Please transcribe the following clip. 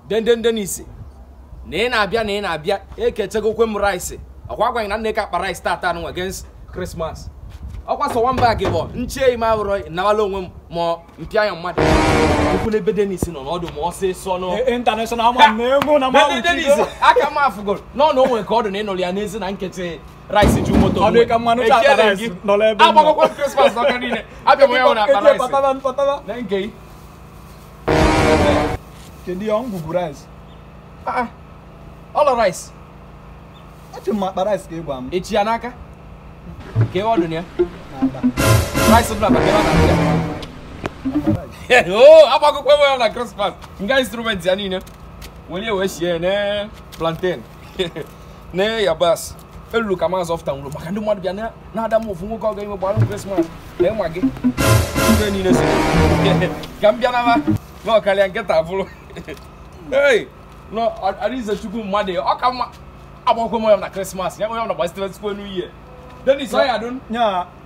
denden denis na ị na-abịa na ị na-abịa ekechegokwe m rice ọkwa gwaghị na nna ka akpa rice tata nwa against Christmas ọkwa sọ nwamba gị bụ nche ime abụrọ nawala onwe m ma mpịa ya mmadụ okwu n'ebe denis nọ n'ọdụ ma ọsịsọ nọ international man na-ego na ma Dede Dennis aka m afụgoro nọ na o nwere ka ọ dị na ịnọrọ ya n'ezi na nkịtị rice ju moto Ọ dị ka mmanụ ji akpa rice nọrọ ebe m nọ. agbakọkwa m Christmas n'ọka niile abịa m ya hụ na akpa rice pataba pataba na nke ị kedu ihe ọ ngwugwu rice Ah, ah. ọlọ rice eche m akpa rice ka ị gwa m echi ya n'aka ka ọ dị na ya na-aba rice dị n'akpa ka ọ na-abịa akpa rice o agbakọkwa m ya na Christmas nga instrument ya niile were wee sie ne plantain ne yabas elulu ka maazị ọfta nwụrụ maka ndị mmadụ bịa na- na-ada m ofu nwoke ọ ga-ime gbara m krismas na ịma gị ibe niile si ka m bịa na na ọkarịa nkịta bụrụ ei nọ arize chukwu mmadụ ọ ka mma agbakọ m ya na krismas ya onye ọ na gbasitere tupu enu ihe denis ọ ya dun nya